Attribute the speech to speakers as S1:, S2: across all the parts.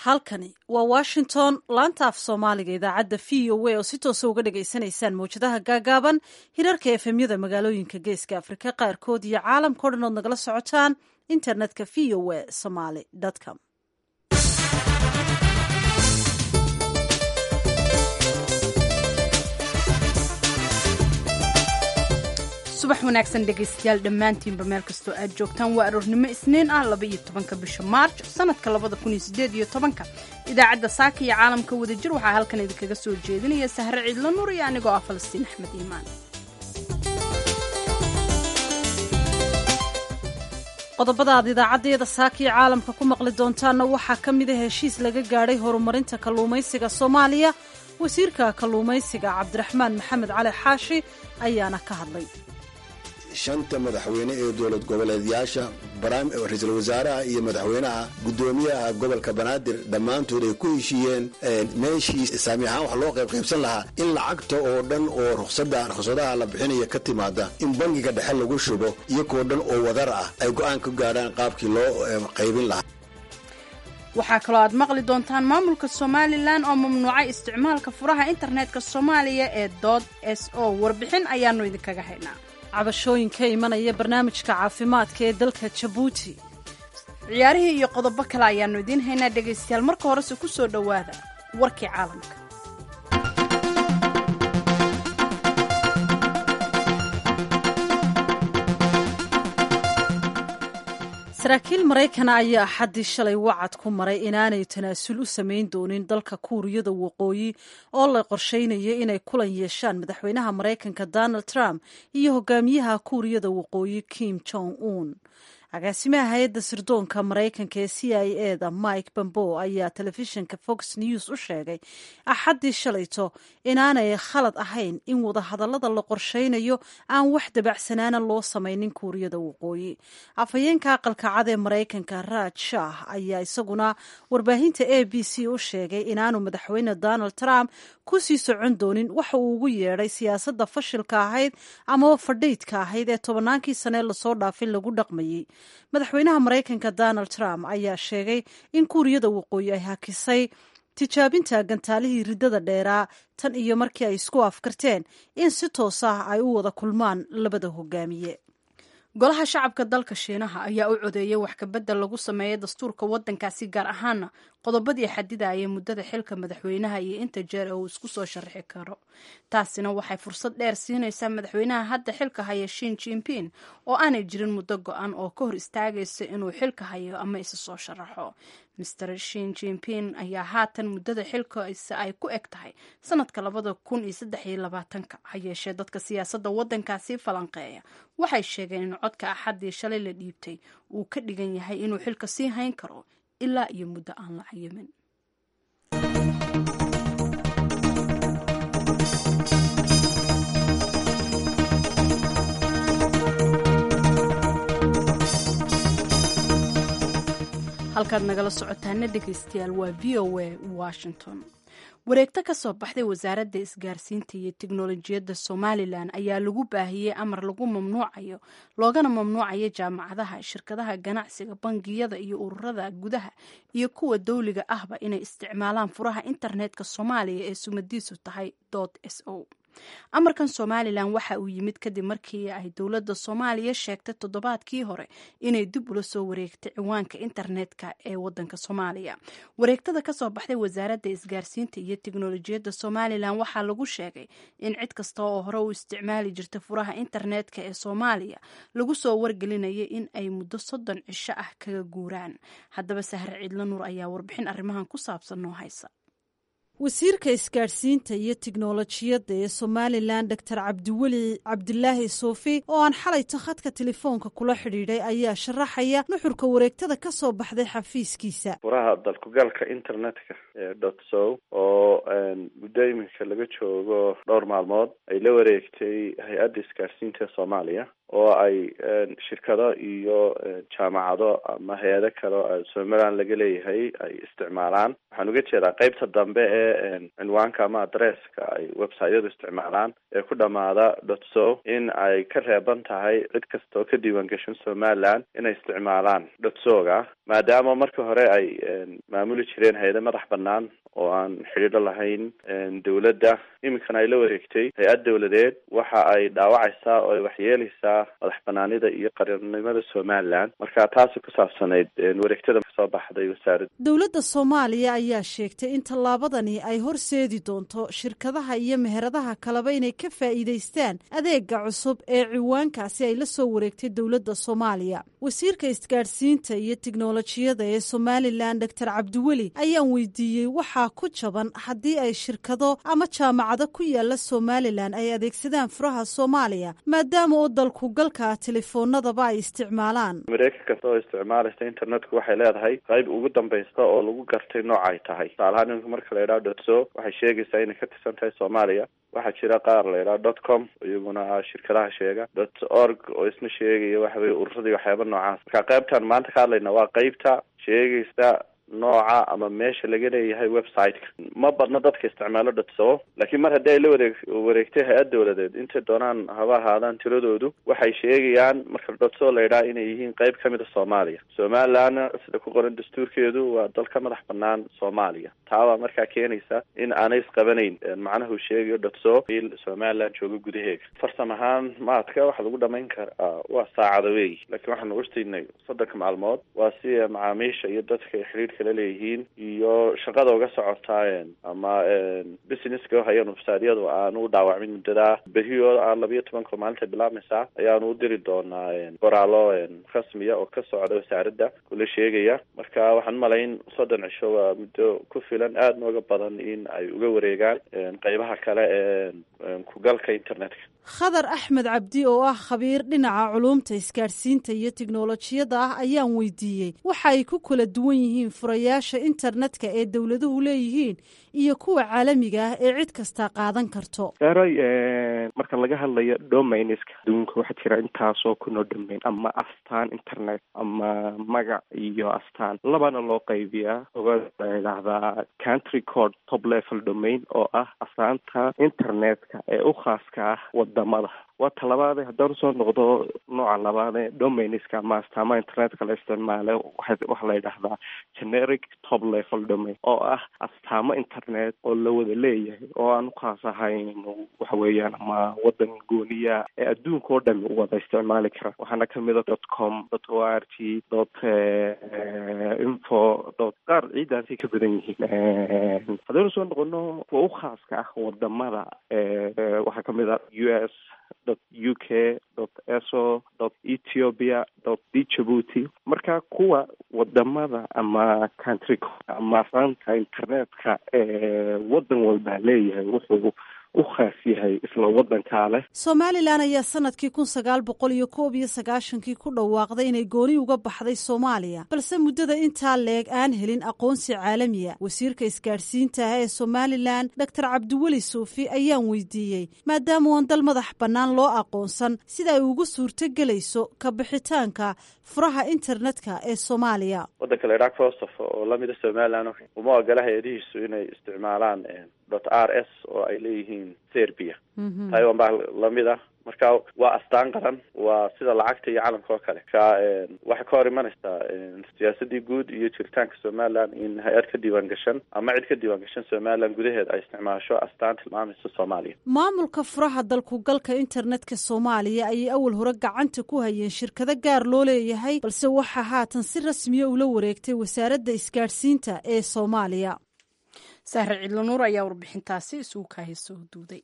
S1: halkani waa washington laanta af soomaaliga idaacadda v o a oo si toosa uga dhagaysanaysaan mawjadaha gaagaaban hirarka efemyada magaalooyinka geeska afrika qaarkood iyo caalamkao dhan ood nagala socotaan internetka v o a somaly com
S2: subax wanaagsan dhegaystayaal dhammaantiinba meel kastoo aad joogtaan waa aroornimo isniin ah laba iyo tobanka bisha maarj sanadka labada kun iyo sideed iyo tobanka idaacadda saaka iyo caalamka wadajir waxaa halkan idinkaga soo jeedinaya sahre ciidla nuur iyo anigoo ah falastiin axmed iimaan
S1: qodobada aad idaacaddayada saaka iyo caalamka ku maqli doontaanna waxaa ka mid a heshiis laga gaadhay horumarinta kalluumaysiga soomaaliya wasiirka kalluumaysiga cabdiraxmaan maxamed cali xaashi ayaana ka hadlay
S3: shanta madaxweyne ee dowlad goboleedyaasha ra-iisul wasaaraha iyo madaxweynaha guddoomiyaha gobolka banaadir dhammaantood ay ku heshiiyeen meeshii saami ahaan wax loo qaybqaybsan lahaa in lacagta oo dhan oo ruqsadaha la bixinaya ka timaada in bangiga dhexe lagu shubo iyagoo dhan oo wadar ah ay go'aan ka gaadhaan qaabkii loo qaybin lahaa
S2: waxaa kaloo aad maqli doontaan maamulka somalilan oo mamnuucay isticmaalka furaha internetka soomaaliya ee dood s o warbixin ayaanu idinkaga haynaa
S1: cabashooyin ka imanaya barnaamijka caafimaadka ee dalka jabuuti
S2: ciyaarihii iyo qodobo kale ayaanu idiin haynaa dhegaystayaal marka horese ku soo dhowaada warkii caalamka
S1: saraakiil maraykana ayaa axaddii shalay wacad ku maray inaanay tanaasul u samayn doonin dalka kuuriyada waqooyi oo la qorsheynaya inay kulan yeeshaan madaxweynaha maraykanka donald trump iyo hogaamiyaha kuuriyada waqooyi kim jong un agaasimaha hay-adda sirdoonka maraykanka ee c i e da mike bambo ayaa telefishinka fox news u sheegay axaddii shalayto inaanay khalad ahayn in wadahadallada la qorsheynayo aan wax dabacsanaana loo samaynin kuuriyada waqooyi afhayeenka aqalka cad ee maraykanka raaj shah ayaa isaguna warbaahinta a b c u sheegay inaanu madaxweyne donald trump ku sii socon doonin waxa uu ugu yeedhay siyaasadda fashilka ahayd amaba fadhaydka ahayd ee tobannaankii sanee lasoo dhaafay lagu dhaqmayey madaxweynaha maraykanka donald trump ayaa sheegay in kuuriyada waqooyi ay hakisay tijaabinta gantaalihii riddada dheeraa tan iyo markii ay isku afkarteen in si toos ah ay u wada kulmaan labada hogaamiye
S2: golaha shacabka dalka shiinaha ayaa u codeeyay wax kabedel lagu sameeyay dastuurka waddankaasi gaar ahaana qodobadii xadidaya muddada xilka madaxweynaha iyo inta jeer ee uu isku soo sharaxi karo taasina waxay fursad dheer siinaysaa madaxweynaha hadda xilka haya shin jinping oo aanay jirin muddo go-an oo ka hor istaagaysa inuu xilka hayo ama isa soo sharaxo master shin jinping ayaa haatan muddada xilkaisa ay ku eg tahay sanadka labada kun iyo saddex iyo labaatanka ha yeeshee dadka siyaasadda waddankaasi falanqeeya waxay sheegeen in codka axaddii shalay la dhiibtay uu ka dhigan yahay inuu xilka sii hayn karo ilaa iyo muddo aan la cayimin halkaad nagala socotaana dhegaystayaal waa v o a washington wareegto ka soo baxday wasaaradda isgaarsiinta iyo tiknolojiyadda somalilan ayaa lagu baahiyey amar lagu mamnuucayo loogana mamnuucayo jaamacadaha shirkadaha ganacsiga bangiyada iyo ururada gudaha iyo kuwa dowliga ahba inay isticmaalaan furaha internetka soomaaliya ee sumadiisu tahay dot s o amarkan somalilan waxa uu yimid kadib markii ay dowladda soomaaliya sheegtay toddobaadkii hore inay dib ula soo wareegtay ciwaanka internetka ee wadanka soomaaliya wareegtada kasoo baxday wasaaradda isgaarsiinta iyo tiknolojiyadda somalilan waxaa lagu sheegay in cid kasta oo hore u isticmaali jirta furaha internetka ee soomaaliya lagu soo wargelinaya in ay muddo soddon cisho ah kaga guuraan haddaba sahre ciidla nuur ayaa warbixin arrimahan ku saabsan noo haysa
S1: wasiirka isgaadhsiinta iyo tiknolojiyadda ee somalilan doctor cabdiweli cabdilaahi suufi oo aan xalayto khadka telefoonka kula xidhiidhay ayaa sharaxaya nuxurka wareegtada ka soo baxday xafiiskiisa
S4: furaha dalkugalka internetka ee dot sow oo muddo iminka laga joogo dhowr maalmood ay la wareegtay hay-adda isgaadhsiinta ee soomaaliya oo ay shirkado iyo jaamacado ama hay-ado kale oo somaliland laga leeyahay ay isticmaalaan waxaan uga jeedaa qeybta dambe ee cinwaanka ama adresska ay websiteyadu isticmaalaan ee ku dhamaada dot so in ay ka reeban tahay cid kasta oo ka diiwaan gashan somaliland inay isticmaalaan dot soga maadaama markii hore ay maamuli jireen hay-ado madax banaan oo aan xidhiidho lahayn dowladda iminkana ay la wareegtay hay-ad dowladeed waxa ay dhaawacaysaa oo ay waxyeelaysaa madax banaanida iyo qarannimada somaliland marka taasi ku saabsanayd wareegtada kasoo baxday wasaaradda
S1: dowladda soomaaliya ayaa sheegtay in tallaabadani ay horseedi doonto shirkadaha iyo meheradaha kaleba inay ka faa'iidaystaan adeega cusub ee ciwaankaasi ay la soo wareegtay dowladda soomaaliya wasiirka isgaadhsiinta iyo tiknolojiyada ee somalilan doctor cabdiweli ayaan weydiiyey waxaa ku jaban haddii ay shirkado ama jaamacado ku yaala somalilan ay adeegsadaan furaha soomaaliya maadaama oo dalku galka telefoonadaba ay isticmaalaan
S4: mareykan kasta oo isticmaalaysa internetku waxay leedahay qayb ugu dambaysta oo lagu gartay nooca ay tahay tusaalahaan iminka marka la yidhaha dotso waxay sheegaysaa inay ka tirsan tahay soomaaliya waxaa jira qaar la yidhaha dot com iyaguna shirkadaha sheega dot org oo isna sheegaya waxa weye ururadii waxyaaba noocaas marka qaybtan maanta ka hadlayna waa qaybta sheegaysa nooca ama meesha laga leeyahay website-ka ma badna dadka isticmaalo dotso laakiin mar haddii ay la wareeg wareegtay hay-ad dowladeed intay doonaan haba ahaadaan tiradoodu waxay sheegayaan marka dotso la yidhaha inay yihiin qayb ka mid a soomaaliya somalilandna sida ku qoran dastuurkeedu waa dal ka madax banaan soomaaliya taabaa markaa keenaysa in aanay isqabanayn macnaha uu sheegayo dotso il somaliland jooga gudaheega farsam ahaan maadka waxaa lagu dhamayn karaa waa saacada weey laakiin waxaanu urtaynay soddonka maalmood waa si macaamiisha iyo dadka xidhiidhka la leeyihiin iyo shaqada uga socotaa ama businesska hayaan websaadyadu aanu u dhaawacmin muddadaa berihio aan labiyo tobanka maalinta bilaabmaysaa ayaanu u diri doonaa qoraallo rasmiya oo ka socda wasaaradda kula sheegaya marka waxaan umalayn soddon cisho waa muddo ku filan aada nooga badan in ay uga wareegaan qeybaha kale ee kugalka internetka
S1: khadar axmed cabdi oo ah khabiir dhinaca culuumta isgaadhsiinta iyo tiknolojiyada ah ayaan weydiiyey waxa ay ku kala duwan yihiin furayaasha internetka ee dowladuhu leeyihiin iyo kuwa caalamiga ah ee cid kastaa qaadan karto
S5: eray marka laga hadlayo domainiska adduunka waxaa jira intaasoo kunoo domain ama astaan internet ama magac iyo astaan labana loo qaybiyaa oga idhaahdaa country code top level domain oo ah astaanta internetka ee u khaaska ah wadamada waa talabaade haddaan usoo noqdo nooca labaade domainiska ama astaamaha internetka la isticmaale waxaa la yidhahdaa generic top level domain oo ah astaamo internet oo la wada leeyahay oo aan ukhaas ahayn waxa weeyaan ama wadan gooniya ee adduunka oo dhami wada isticmaali kara waxaana kamid a dot com dot o r t dot info dot qaar ciidaasay ka badan yihiin haddaan usoo noqono kuwa u khaaska ah wadamada waxaa kamid a u s dot u k dot eso dot ethiopia dot djibuuty marka kuwa wadamada ama country ama asaanta internetka ee wadan walbaa leeyahay wuxuu u khaas yahay isla wadankaa leh
S1: somalilan ayaa sanadkii kun sagaal boqol iyo koob iyo sagaashankii ku dhawaaqday inay gooni uga baxday soomaaliya balse muddada intaa leeg aan helin aqoonsi caalamiya wasiirka isgaadhsiinta ah ee somalilan doctor cabdiweli suufi ayaan weydiiyey maadaama oon dal madax bannaan loo aqoonsan sida ay ugu suurto gelayso ka bixitaanka furaha internetka ee soomaaliya
S4: wadanka la idhaha kosovo oo lamida somalilan uma ogola hay-adihiisu inay isticmaalaan dot r s oo ay leeyihiin serbia taiwan baa lamid ah marka waa astaan qaran waa sida lacagta iyo calamka oo kale marka waxay ka hor imanaysaa siyaasadii guud iyo jiritaanka somaliland in hay-ad ka diiwaan gashan ama cid ka diiwaan gashan somaliland gudaheeda ay isticmaasho astaan tilmaamaysa soomaaliya
S1: maamulka furaha dalku galka internetka soomaaliya ayay awal hore gacanta ku hayeen shirkado gaar loo leeyahay balse waxaa haatan si rasmiya ula wareegtay wasaaradda isgaadhsiinta ee soomaaliya
S2: sahre cidlanuur ayaa warbixintaasi isugu kahay soo duuday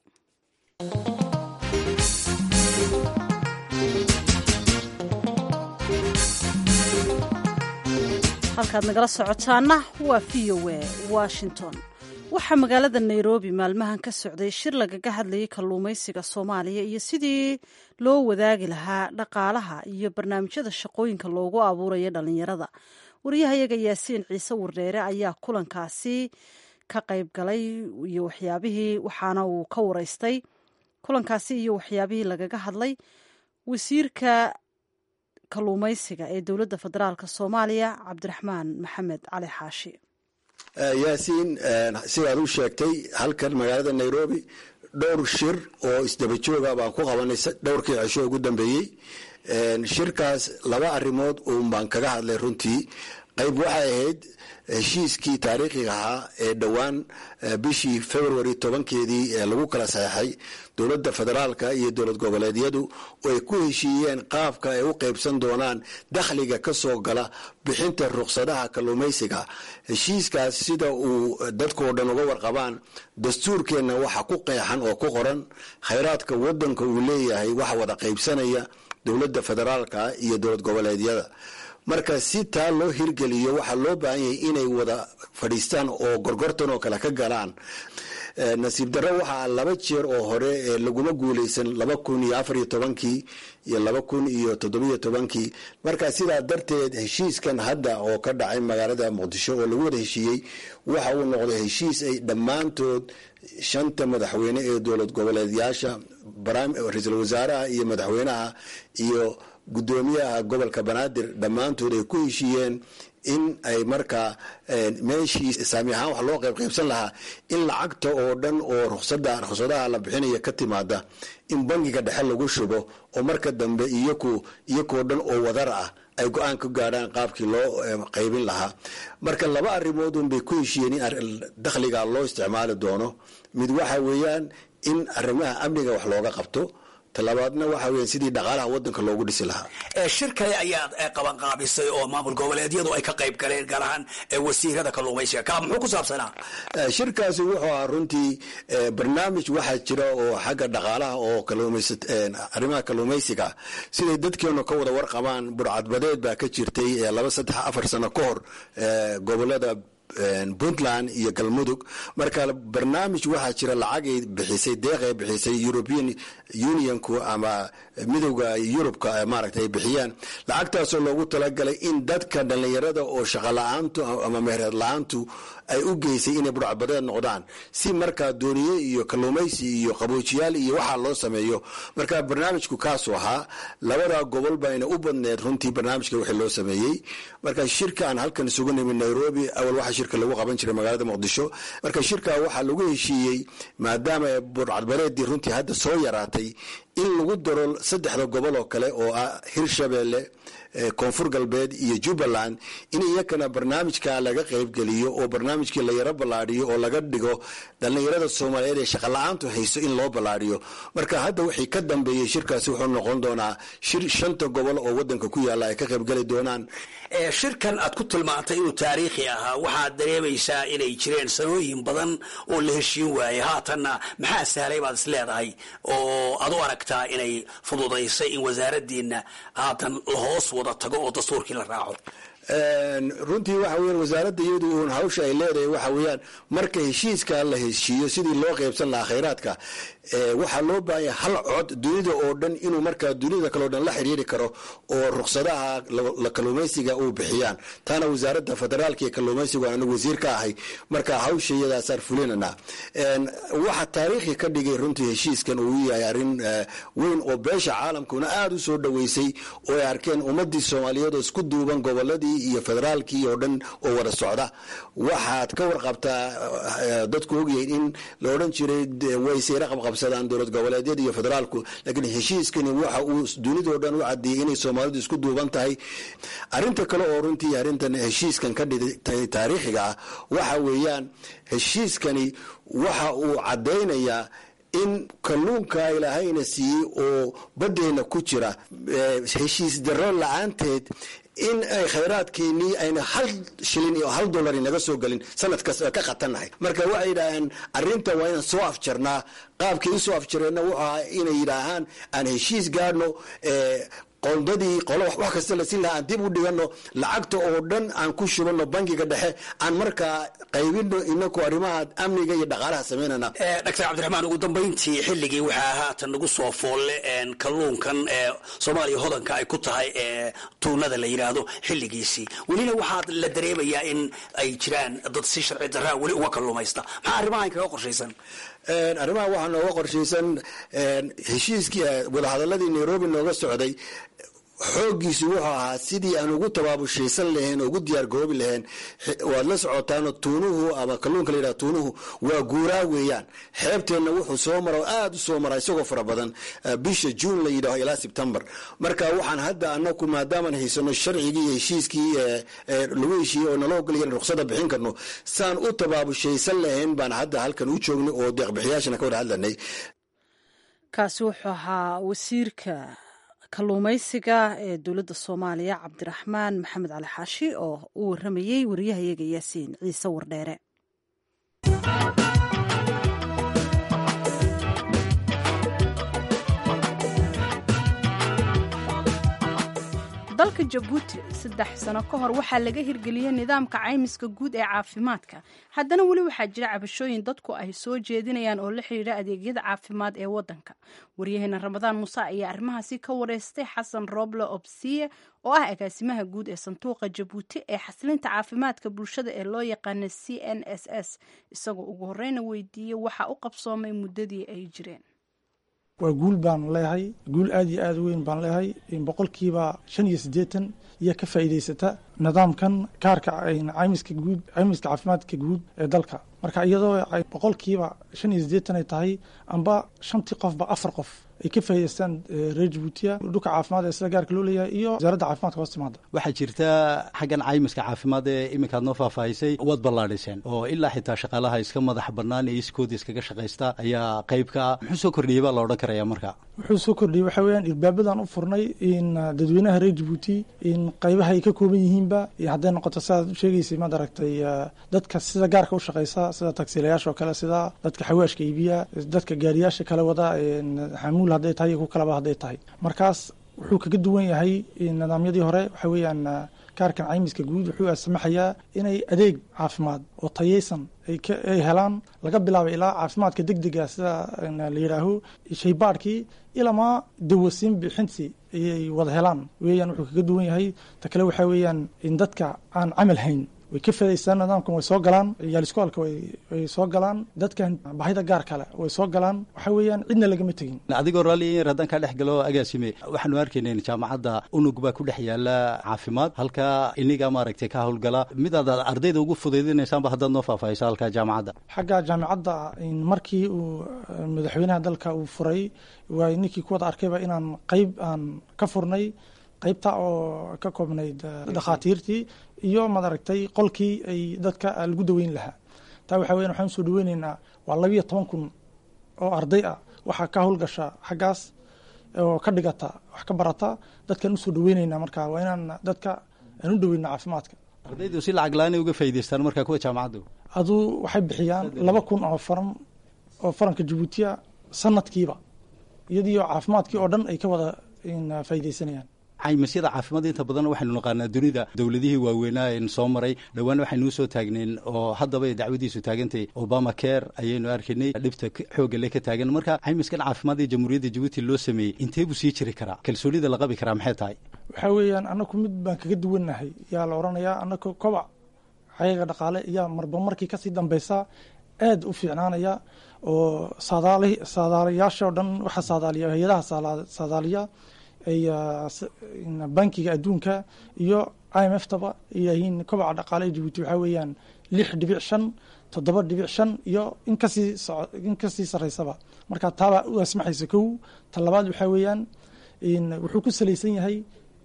S1: halkaad nagala socotaana waa v o a washington waxaa magaalada nairobi maalmahan ka socday shir lagaga hadlayay kalluumaysiga soomaaliya iyo sidii loo wadaagi lahaa dhaqaalaha iyo barnaamijyada shaqooyinka loogu abuurayo dhalinyarada wariyahayaga yaasiin ciise wardheere ayaa kulankaasi ka qayb galay iyo waxyaabihii waxaana uu ka wareystay kulankaasi iyo waxyaabihii lagaga hadlay wasiirka kalluumaysiga ee dowladda federaalk soomaaliya cabdiraxmaan maxamed cali xaashi
S3: yaasiin sidaad u sheegtay halkan magaalada nairobi dhowr shir oo isdaba jooga baan ku qabanay dhowrkii cisho ugu dambeeyey shirkaas laba arrimood uun baan kaga hadlay runtii qayb waxay ahayd heshiiskii taariikhiga ahaa ee dhowaan bishii february tobankeedii ee lagu kala saxeixay dowladda federaalka iyo dowlad goboleedyadu oo ay ku heshiiyeen qaabka ay u qaybsan doonaan dakhliga ka soo gala bixinta ruqsadaha kalluumaysiga heshiiskaas sida uu dadkao dhan uga warqabaan dastuurkeenna waxa ku qeexan oo ku qoran khayraadka wadanka uu leeyahay waxa wada qaybsanaya dowladda federaalka iyo dowlad goboleedyada marka si taa loo hirgeliyo waxaa loo baahan yahay inay wada fadhiistaan oo gorgortan oo kale ka galaan nasiib darro waxaa laba jeer oo hore laguma guuleysan laba kun iyo afar iyo tobankii iyo laba kun iyo toddobiyo tobankii marka sidaa darteed heshiiskan hadda oo ka dhacay magaalada muqdisho oo lagu wada heshiiyey waxa uu noqday heshiis ay dhammaantood shanta madaxweyne ee dowlad goboleedyaasha ra-iisul wasaaraha iyo madaxweynaha iyo guddoomiyaha gobolka banaadir dhammaantood ay ku heshiiyeen in ay markaa meeshii saami ahaan wax loo qayb qaybsan lahaa in lacagta oo dhan oo ruqsada ruqsadaha la bixinaya ka timaada in bangiga dhexe lagu shubo oo marka dambe iyaku iyakoo dhan oo wadar ah ay go-aan ka gaadhaan qaabkii loo qaybin lahaa marka laba arrimood un bay ku heshiiyeen in dakhliga loo isticmaali doono mid waxa weeyaan in arrimaha amniga wax looga qabto talabaadna waxa weya sidii dhaqaalaha wadanka loogu dhisi lahaa
S6: shir kale ayaad qabanqaabisay oo maamul goboleedyadu ay ka qayb galeen gaar ahaan wasiirada kalluumaysiga ka muxuu ku saabsanaa
S3: shirkaasi wuxuu ahaa runtii barnaamij waxaa jira oo xagga dhaqaalaha oo arrimaha kalluumaysiga siday dadkeenu ka wada warqabaan burcadbadeed baa ka jirtay laba saddex afar sano ka hor gobolada puntland iyo galmudug marka barnaamij waxaa jira lacagay bixisay deeqay bixisay european unionku ama midowda yurubka maaragta ay bixiyaan lacagtaasoo loogu talagalay in dadka dhallinyarada oo shaqo la-aantu ama mehereed la-aantu ay u geysay inay burcadbadeed noqdaan si markaa dooniye iyo kalluumaysi iyo qaboojiyaal iyo waxaa loo sameeyo marka barnaamijku kaasuu ahaa labada gobol bayna u badneed runtii barnaamijka wixii loo sameeyey marka shirka aan halkan isugu nimid nairobi awal waxaa shirka lagu qaban jiray magaalada muqdisho marka shirka waxaa lagu heshiiyey maadaama burcadbadeedii runtii hadda soo yaraatay in lagu daro saddexda gobol oo kale oo ah hirshabeelle koonfur galbeed iyo jubbaland in iyakana barnaamijka laga qaybgeliyo oo barnaamijkii la yaro ballaadhiyo oo laga dhigo dhallinyarada soomaaliyeed ee shaqala-aantu hayso in loo ballaadhiyo marka hadda wixii ka dambeeyey shirkaasi wuxuu noqon doonaa shir shanta gobol oo wadanka ku yaalla ay ka qaybgeli doonaan
S6: shirkan aad ku tilmaantay inuu taariikhi ahaa waxaad dareemaysaa inay jireen sanooyin badan oo la heshiin waayey haatanna maxaa sahlay baad is leedahay oo aad u aragtaa inay fududaysay in wasaaradiina haatan lahoos wada tago oo dastuurkii la raaco
S3: runtii waxa weyan wasaaradda iyadu uun hawsha ay leedahay waxa weeyaan marka heshiiska la heshiiyo sidii loo qaybsan lahaa khayraadka waxaa loo baahanya hal cod dunida oo dhan inuu markaa dunida kaleo dhan la xiriiri karo oo ruqsadaha la kalluumaysiga uu bixiyaan taana wasaaradda federaalka iyo kalluumaysigu anigu wasiir ka ahay marka hawsha iyadaasaan fulinana waxa taariikhi ka dhigay runtii heshiiskan uu yahay arrin weyn oo beesha caalamkuna aada u soo dhoweysay oo ay arkeen ummadii soomaaliyeed oo isku duuban goboladii iyo federaalkii oo dhan oo wada socda waxaad ka warqabtaa dadku ogyahay in la odhan jiray way sayra qabqabsadaan dowlad goboleedyada iyo federaalku laakiin heshiiskani waxa uu dunidao dhan u caddeeyey inay soomaalidu isku duuban tahay arrinta kale oo runtii arrintan heshiiskan ka dhigtay taariikhiga ah waxa weeyaan heshiiskani waxa uu caddaynayaa in kalluunka ilaahayna siiyey oo baddeenna ku jira heshiis darro la-aanteed in ay khayraadkeenii ayna hal shilin iyo hal dollar naga soo gelin sanadkaas ka qatannahay marka waxay yidhaaheen arrinta waa inaan soo afjarnaa qaabkii usoo afjareenna wuxuu ahaa inay yidhaahaan aan heshiis gaadhno qoondadii qolo wax kasta la siin lahaa aan dib u dhigano lacagta oo dhan aan ku shubano bangiga dhexe aan markaa qaybino inaku arrimaha amniga iyo dhaqaalaha samaynana
S6: doctor cabdiraxmaan ugu dambayntii xilligii waxaa haatan nagu soo foolle kalluunkan ee soomaaliya hodanka ay ku tahay ee tuunada la yidhaahdo xilligiisii welina waxaa la dareemayaa in ay jiraan dad si sharci daraa weli uga kalluumaysta maxaa arrimahan kaga qorshaysan
S3: arrimaha waxaa nooga qorshaysan heshiiskii wadahadaladii nairobi nooga socday xooggiisu wuxuu ahaa sidii aan ugu tabaabushaysan lahayn oo ugu diyaar garoobi lahayn waad la socotaano tuunuhu ama kalluunka la yidhaha tuunuhu waa guuraa weeyaan xeebteenna wuxuu soo mara oo aada u soo mara isagoo fara badan bisha juun la yidhaho ilaa sebtembar marka waxaan hadda anaku maadaamaan haysano sharcigii iyo heshiiskii lagu heshiiyey oo nala ogolaya ruqsada bixin karno saan u tabaabushaysan lahayn baan hadda halkan u joognay oo deeqbixiyaashana ka wada hadlanay
S1: kaasi wuxuu ahaa wasiirka kalluumaysiga ee dowladda soomaaliya cabdiraxmaan maxamed cali xaashi oo u waramayey wariyahayaga yaasiin ciise wardheere
S2: dalka jabuuti saddex sano ka hor waxaa laga hirgeliyey nidaamka caymiska guud ee caafimaadka haddana weli waxaa jira cabashooyin dadku ay soo jeedinayaan oo la xidhiidha adeegyada caafimaad ee waddanka waryaheena ramadaan muuse ayaa arrimahaasi ka wareystay xasan roble obsiye oo ah agaasimaha guud ee sanduuqa jabuuti ee xasilinta caafimaadka bulshada ee loo yaqaana c n s s isagoo ugu horeyna weydiiyey waxaa u qabsoomay muddadii ay jireen
S7: waa guul baan leeyahay guul aad iyo aad u weyn baan leeyahay boqolkiiba shan iyo siddeetan iyo ka faa'iidaysata nidaamkan kaarka caymiska guud caymiska caafimaadka guud ee dalka marka iyadoo ay boqolkiiba shan iyo siddeetan ay tahay amba shantii qofba afar qof ay ka faa'idaystaan reer jabuutiya dhulka caafimaad ee sida gaarka loo leeyahay iyo wasaaradda caafimaadka hoos timaada
S8: waxaa jirta xaggan caymiska caafimaad ee iminkaad noo faahfaahisay waad ballaadhiseen oo ilaa xitaa shaqaalaha iska madax bannaan ee iskooda iskaga shaqaysta ayaa qayb ka ah muxuu soo kordhiyey baa la odhan karaya marka
S7: wuxuu soo kordhiyey waxaa weeyaan irbaabadan u furnay in dadweynaha reer jabuuti in qaybaha ay ka kooban yihiinba hadday noqoto sidaad u sheegaysay maad aragtay dadka sida gaarka u shaqaysa sida tagsiilayaasha oo kale sida dadka xawaashka iibiya dadka gaariyaasha kale wada xamuul hadday tahay iyo ku kalaba hadday tahay markaas wuxuu kaga duwan yahay nidaamyadii hore waxaa weeyaan kaarkan caymiska guud wuxuu asmaxayaa inay adeeg caafimaad oo tayeysan ay helaan laga bilaabay ilaa caafimaadka deg dega sida la yidhaaho shaybaadhkii ilamaa dawasiin bixintii ayay wada helaan weeyaan wuxuu kaga duwan yahay ta kale waxaa weeyaan in dadka aan camal hayn way ka faa'idaystaan nidaamkan way soo galaan yaaliskoolka way soo galaan dadkan bahida gaar kale way soo galaan waxaa weeyaan cidna lagama tegin
S8: adigoo raalli yar haddaan kaa dhex galo agaasime waxaanu arkaynayn jaamacadda unug baa ku dhex yaala caafimaad halka iniga maaragtay ka howlgala midaad ardayda ugu fudaydinaysaanba haddaad noo faahfaahisa halka jaamacadda
S7: xagga jaamacadda markii uu madaxweynaha dalka uu furay waa ninkii ku wada arkayba inaan qayb aan ka furnay qaybta oo ka koobnayd dhakhaatiirtii iyo madaragtay qolkii ay dadka lagu daweyn lahaa taa waxaa weyan waxaan usoo dhaweyneynaa waa labiyo toban kun oo arday ah waxaa ka howlgasha xaggaas oo ka dhigata wax ka barata dadkaan usoo dhaweyneynaa marka waa inaan dadka aan u dhaweyna caafimaadka
S8: ardaydu si lacag la-aan ay uga faa'idaystaan marka kuwa jaamacaddu
S7: aduu waxay bixiyaan laba kun oo faran oo faranka jabuutiya sanadkiiba iyadiio caafimaadkii oo dhan ay ka wada faa'iidaysanayaan
S8: caymisyada caafimaad inta badan waxaynu naqaanaa dunida dowladihii waaweynaa n soo maray dhowaan waxaynu usoo taagnayn oo haddaba ay dacwadiisu taagantay obama care ayaynu arkaynay dhibta xoogga le ka taagan marka caymiskan caafimaad ee jamhuuriyadda jabuuti loo sameeyey intee buu sii jiri karaa kalsoonida la qabi karaa maxay tahay
S7: waxaa weeyaan anaku mid baan kaga duwannahay yaa la odhanayaa anaka kobac xayaga dhaqaale iyaa marba markii kasii dambeysa aad u fiicnaanaya oo saadaali saadaalayaasha o dhan waxaa saadaaliya hay-adaha saadaaliya ay bankiga adduunka iyo i m f taba yihiin kobaca dhaqaale ee jabuuti waxaa weeyaan lix dhibic shan toddoba dhibic shan iyo in kasii in kasii sarreysaba marka taabaa u asmaxaysa kow ta labaad waxaa weeyaan wuxuu ku salaysan yahay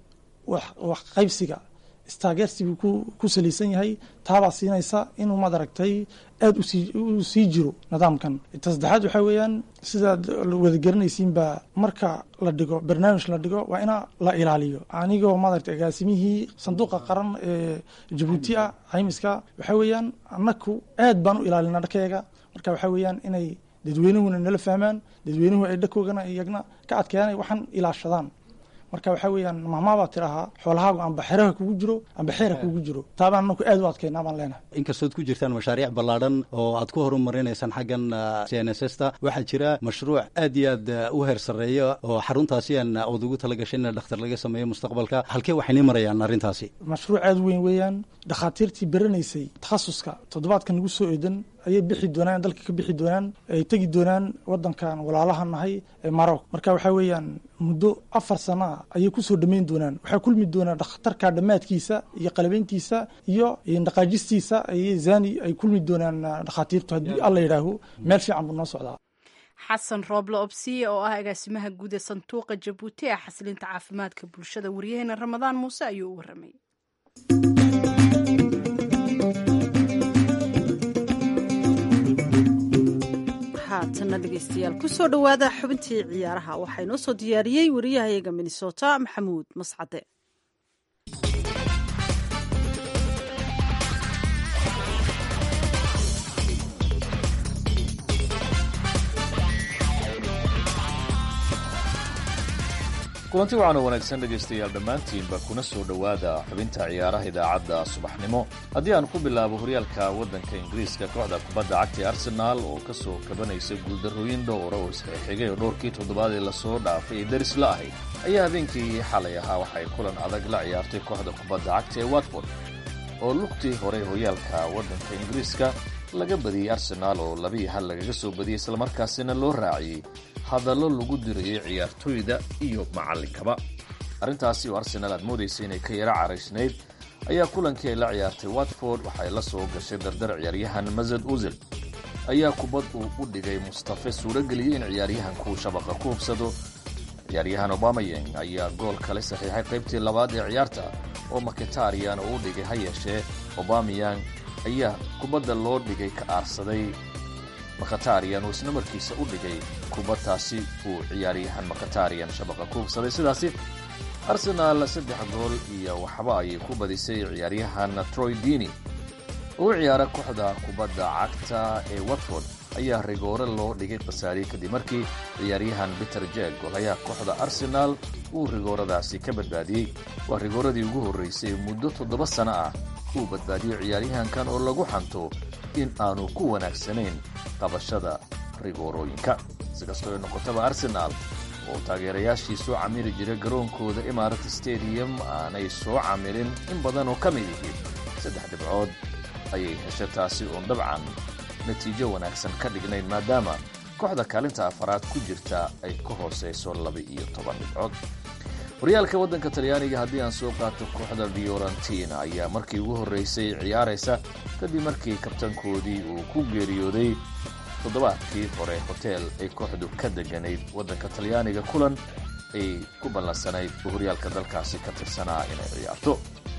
S7: wax qaybsiga istaageersi buu ku ku salaysan yahay taabaa siinaysa inuu maad aragtay aada usii u sii jiro nidaamkan ta saddexaad waxaa weeyaan sidaad wada garanaysiinba marka la dhigo barnaamij la dhigo waa ina la ilaaliyo anigoo maaragtay agaasimihii sanduuqa qaran ee jabuuti ah caymiska waxaa weeyaan annaku aad baan u ilaalina dharkeega marka waxaa weeyaan inay dadweynuhuna nala fahmaan dadweynuhu ay dhakoogana iyagna ka adkeeyaan waxaan ilaashadaan marka waxaa weeyaan mahmaabaa tirahaa xoolahaagu amba xeraha kugu jiro amba xeera kugu jiro taabaan anaku aad u adkaynaa baan leenahay
S8: inkastood ku jirtaan mashaariic ballaadhan oo aad ku horumarinaysaan xaggan c n s s ta waxaa jira mashruuc aad iyo aad u heer sarreeya oo xaruntaasi aan ood ugu talagashay in dhakhtar laga sameeyo mustaqbalka halkee waxaynii marayaan arrintaasi
S7: mashruuc aad weyn weeyaan dhakhaatiirtii beranaysay takhasuska toddobaadka nagu soo eedan ayay bixi doonaan dalka ka bixi doonaan ay tegi doonaan wadankan walaalaha nahay ee maroc marka waxaa weeyaan muddo afar sana ah ayay kusoo dhammayn doonaan waxaa kulmi doonaa dhakhtarka dhammaadkiisa iyo qalabeyntiisa iyo dhaqaajistiisa ayay zani ay kulmi doonaan dhakhaatiirtu haddii alla yidhaaho meel fiican buu noo socdaa
S2: xasan rooble obsiye oo ah agaasimaha guud ee sanduuqa jabuuti ee xasilinta caafimaadka bulshada waryaheena ramadaan muuse ayuu u waramay
S1: haatana dhegeystayaal kusoo dhowaada xubintii ciyaaraha waxaa inoo soo diyaariyey wariyahayaga minnesota maxamuud mascade
S9: kulanti waxaan oo wanaagsan dhegaystayaal dhammaantiinba kuna soo dhowaada xubinta ciyaaraha idaacadda subaxnimo haddii aan ku bilaabo horyaalka waddanka ingiriiska kooxda kubadda cagta ee arsenaal oo ka soo kabanaysa guuldarrooyin dhowra oo isxixigay oo dhowrkii toddobaad ee lasoo dhaafay ee daris la ahayd ayaa habeenkii xalay ahaa waxay kulan adag la ciyaartay kooxda kubadda cagta ee watford oo lugtii hore horyaalka waddanka ingiriiska laga badiyey arsenaal oo labii hal lagaga soo badiyey islamarkaasina loo raaciyey hadallo lagu dirayay ciyaartooyda iyo macallinkaba arrintaasi oo arsenaal aad moodaysa inay ka yaro caraysnayd ayaa kulankii ay la ciyaartay watford waxay la soo gashay dardar ciyaaryahan masad uzil ayaa kubad uu u dhigay mustafe suurageliyey in ciyaaryahankuu shabaqa ku hubsado ciyaaryahan obamayeng ayaa gool kale saxiixay qaybtii labaad ee ciyaarta oo maketarian oo u dhigay ha yeeshee obamayang ayaa kubadda loo dhigay ka aarsaday makhatarian oo isna markiisa u dhigay kubadtaasi uu ciyaaryahan makhatarian shabaqa ku hubsaday sidaasi arsenaal saddex gool iyo waxba ayay ku badisay ciyaaryahan troy dini oo u ciyaara kooxda kubadda cagta ee watford ayaa rigoore loo dhigay khasaariye kadib markii ciyaaryahan peter jeg golayaa kooxda arsenaal uu rigooradaasi ka badbaadiyey waa rigooradii ugu horraysay muddo toddoba sano ah uu badbaadiyo ciyaaryahankan oo lagu xanto in aanu ku wanaagsanayn qabashada rigoorooyinka si kastoo ay noqotaba arsenaal oo taageerayaashii soo camiri jira garoonkooda imarat stadium aanay soo camirin in badan oo ka mid yihiin saddex dhibcood ayay hesha taasi oon dabcan natiijo wanaagsan ka dhignayn maadaama kooxda kaalinta afaraad ku jirta ay ka hoosayso laba-iyo toban dhibcood horyaalka waddanka talyaaniga haddii aan soo qaato kooxda fiorentina ayaa markii ugu horraysay ciyaaraysa kadib markii kabtankoodii uu ku geeriyooday toddobaadkii hore hoteel ay kooxdu ka deganayd waddanka talyaaniga kulan ay ku ballansanayd oo horyaalka dalkaasi ka tirsanaa inay ciyaarto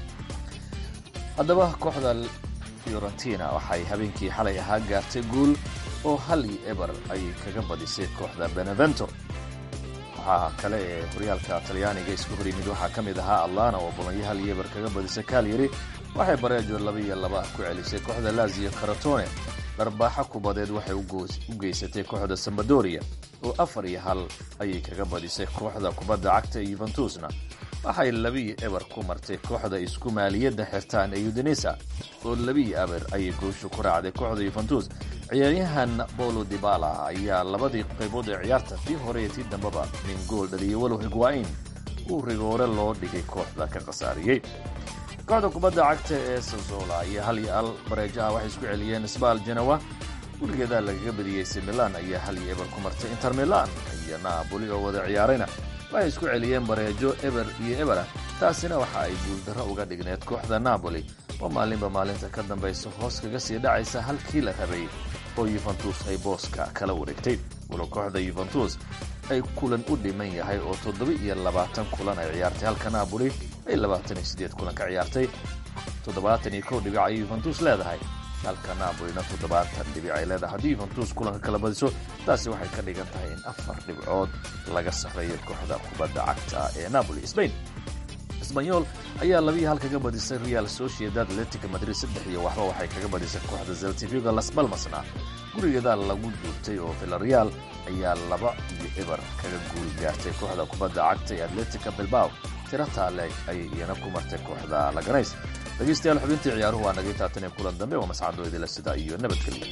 S9: haddaba kooxda fiorentina waxay habeenkii xalay ahaa gaartay guul oo hal iyo eber ayay kaga badisay kooxda benevento waxaa kale ee horyaalka talyaaniga isku hor yimid waxaa ka mid ahaa atlana oo bolonyo hal iyo eber kaga badisay kalyari waxay bareejo laba iyo laba ku celisay kooxda lazio karatone dharbaaxo kubadeed waxay u geysatay kooxda sambadoria oo afar iyo hal ayay kaga badisay kooxda kubadda cagta ee yuventusna waxay labiyo eber ku martay kooxda isku maaliyadda xirtaan ee udinisa oo labiyo eber ayay gooshu ku raacday kooxda yuventus ciyaaryahan bolo dibala ayaa labadii qaybood ee ciyaarta tii hore iyo tii dambeba min gool dhaliyey walow higwain uu rigoore loo dhigay kooxda ka khasaariyey kooxda kubadda cagta ee sazola iyo hal iyo al bareejo ah waxay isku celiyeen sbal genewa gurigeeda lagaga badiyey si milan ayaa hal iyo eber ku martay inter milan iyo naaboli oo wada ciyaarayna waxay isku celiyeen bareejo eber iyo ebera taasina waxa ay guuldarro uga dhigneed kooxda napoli oo maalinba maalinta ka dambaysa hoos kaga sii dhacaysa halkii la rabay oo yuventus ay booska kala wareegtay walow kooxda yuventus ay kulan u dhiman yahay oo toddoba iyo labaatan kulan ay ciyaartay halka napoli ay labaatan iyo siddeed kulan ka ciyaartay toddobaatan iyo kow dhibic ayay yuventus leedahay halka napolina toddobaatan dhibic ay leedahay haddii yuventus kulanka kala badiso taasi waxay ka dhigan tahay in afar dhibcood laga sarreeyo kooxda kubadda cagta ee napoli spain sbanyol ayaa labiiyo hal kaga badisay real sociedad atletica madrid saddex iyo waxba waxay kaga badisay kooxda zeltiviga las balmasna gurigeeda lagu duurtay oo villareal ayaa laba iyo eber kaga guul gaartay kooxda kubadda cagta ee atletica bilbao tiro taale ayay iyana ku martay kooxda laganays dhegeystayaal xubintii ciyaaruhu waa nagay taatan ee kulan dambe waa mascado idila sida iyo nabadgelyo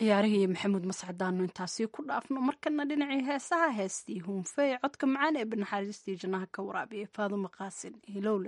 S2: ciyaarihii iyo maxamuud mascadaanu intaasi ku dhaafno markana dhinacii heesaha heestii huunfey codka macaan ee banaxariistii jannaha ka waraabiyay faadumo qaasin hilowle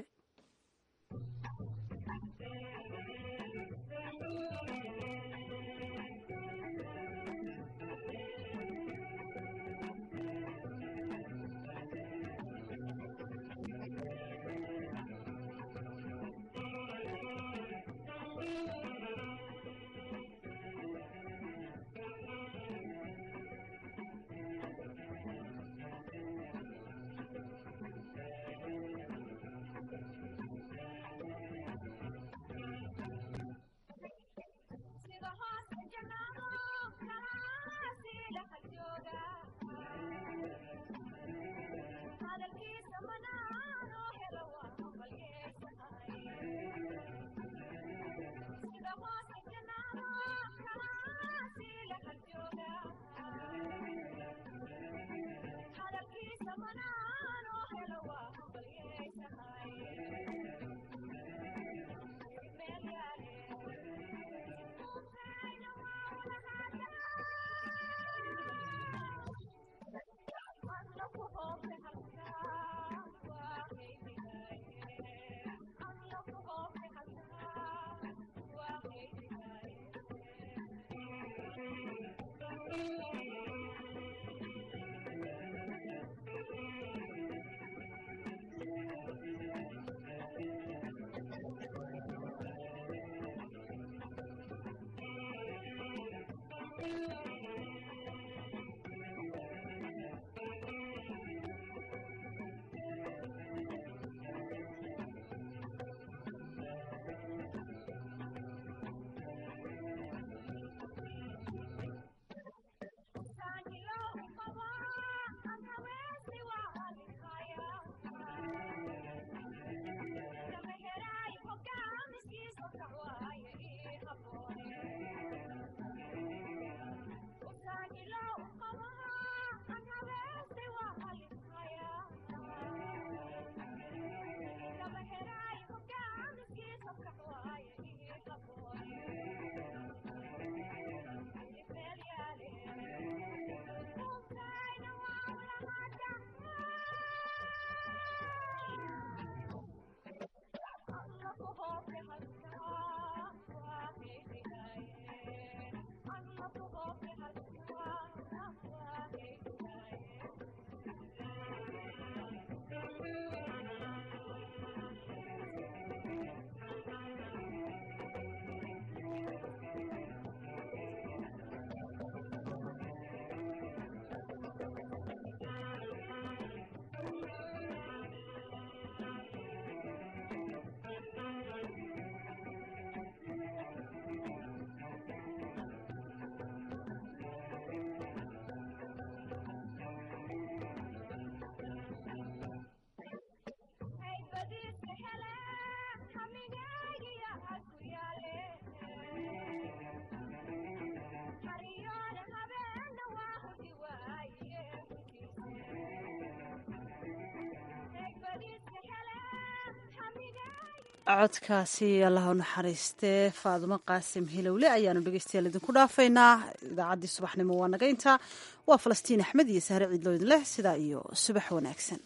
S1: codkaasi allah u naxariistee faadumo qaasim hilowle ayaanu dhegeystayaal idinku dhaafaynaa idaacaddii subaxnimo waa naga intaa waa falastiin axmed iyo sahre ciidloo idin leh sidaa iyo subax wanaagsan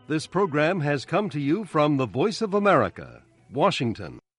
S10: This program has come to you from the Voice of America, Washington.